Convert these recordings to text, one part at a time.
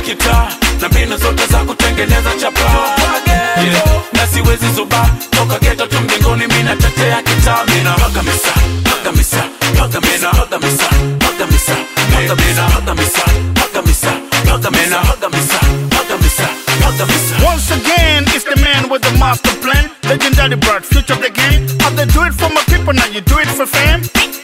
kitaa na mbinu zote za kutengeneza chapa yeah. na siwezi zuba toka geto tu mjengoni mi natetea kitaa mina paga misa paga misa paga misa paga misa paga misa paga misa paga misa paga misa paga misa paga misa paga misa paga misa Once again, it's the man with the master plan. Legendary bird, future of the game. How they do it for my people, now you do it for fam.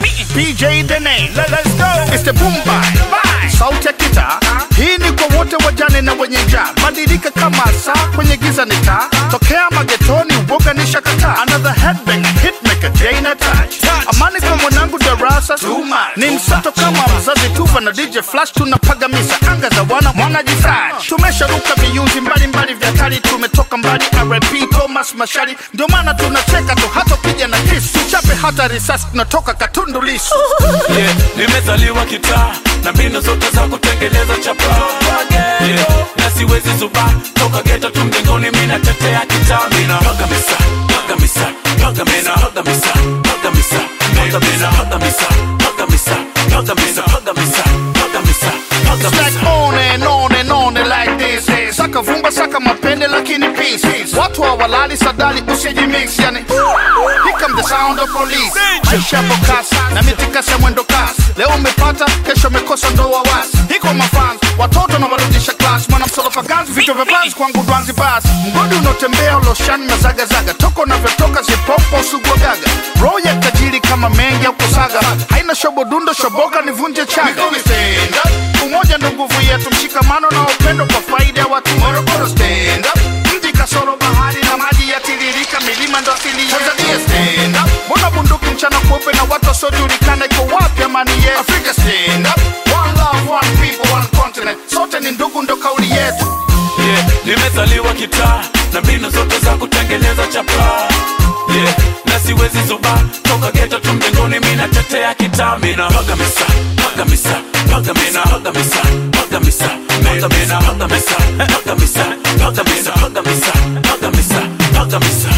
PJ the name, Let, let's go. It's the boom bye. Sauti ya kita. Hii ni kwa wote wajane na wenye njaa. Badilika kama saa kwenye giza ni taa. Tokea magetoni, uoga ni shakata. Another headbanger, hitmaker, Jane touch. Amani kwa mwanangu darasa. Ni msato kama mzazi tuva na DJ Flash tunapaga misa anga za wana mwanajifresh. Tumesharuka viyunzi mbalimbali vya kali, tumetoka mbali RP Thomas Mashari, ndio maana tunacheka tu hata piga na kisu, tuchape hata risasi, tunatoka Katundu Lissu. yeah. nimezaliwa kitaa na mbinu zote za kutengeneza chapa yeah. na siwezi zuba toka geto tu mjengoni mi natetea kitaa mina paga misa paga misa paga misa paga misa paga misa paga misa paga misa paga misa paga misa paga misa paga misa paga It's like misa on and on and on and like this Saka vumba saka mapende lakini peace Watu hawalali sadali usijimix yani Here come the sound of police Maisha yapo kasi na mitikasi ya mwendo kasi Leo umepata kesho umekosa ndo wawasi Hiko mafans watoto na warudisha class Mwana msolofa ganzi vichwa vya banzi kwangu dwanzi basi Mgodi unaotembea uloshani na zagazaga Toko unavyotoka zipopo usugua gaga Roho ya tajiri kama mengi au kusaga Haina shobo dundo shoboka nivunje chaga umoja ndo nguvu yetu, mshikamano na upendo kwa faida ya watu. Morogoro stand up, mji kasoro bahari na maji yatiririka, milima ndo asili yetu. Tanzania stand up, mbona bunduki mchana kweupe na watu wasiojulikana, iko wapi amani yetu? Afrika stand up, one love, one people, one continent, sote ni ndugu, ndo kauli yetu. yeah. nimezaliwa kitaa na mbinu zote za kutengeneza chapa yeah. na siwezi zuba toka geto tu mjengoni mi natetea kitaa mina paga misa paga misa paga misa paga misa paga misa paga misa paga misa paga misa paga misa paga misa paga misa paga misa